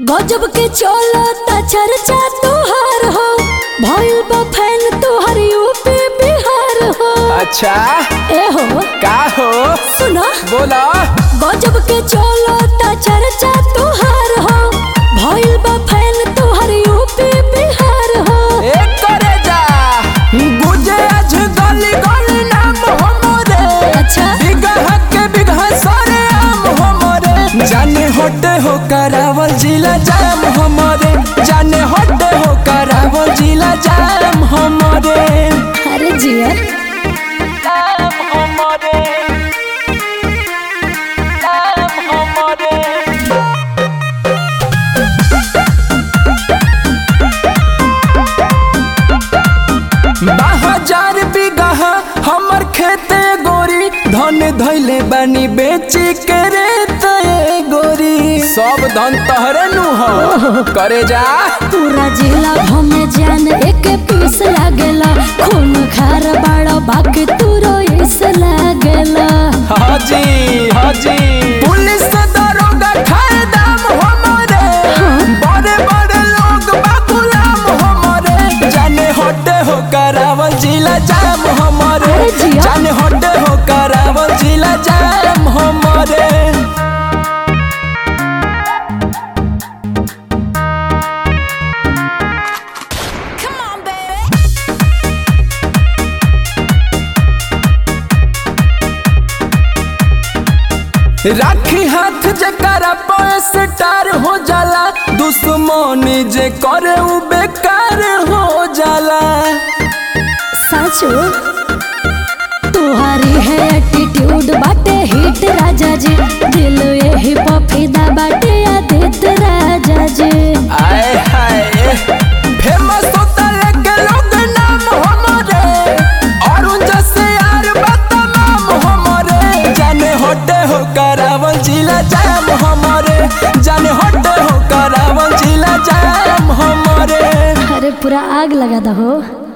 गजब के चलता चर्चा तोहार हो भइल बा फैन तोहर यूपी बिहार हो अच्छा ए हो का हो सुना बोला गजब के चलता चर्चा तोहार हो भइल बा फैन तोहर यूपी बिहार हो एक करे जा गुजे आज गली गली नाम हमरे अच्छा बिगह के बिगह सारे आम हमरे जाने होटे हो करावल जिला जाम हमरे जाने होटे हो करावल जिला जाम हमरे अरे जिया जाम हमरे जाम हमरे बाजार बिगह हमर खेते गोरी धन धैले बानी बेची के रे तय गोरी सब धन तहरे नु हो करे जा पूरा जिला भमे जान एक पीस लागेला खून खार बाड़ा बाकी तू रोइस लागेला हाजी हाजी पुलिस दरोगा खाए दाम हमरे बड़े बड़े लोग बाबूलाम हमरे जाने होटे हो करावल जिला जाम हमरे अरे जिया। जाने होटे हो करावल जिला जाम हमरे राखी हाथ जकरा पैस टार हो जाला दुश्मन जे करे उ बेकार हो जाला साचो तुम्हारी है एटीट्यूड बाटे हिट राजा जी दिल यही पफीदा बाटे आदित राजा जी आए हाय फेमस होता लेके लोग नाम हमरे और जैसे यार बदनाम हमरे जाने होटे हो करावल जिला जाम हमरे जाने होटे हो करावल जिला जाम हमरे अरे पूरा आग लगा दो हो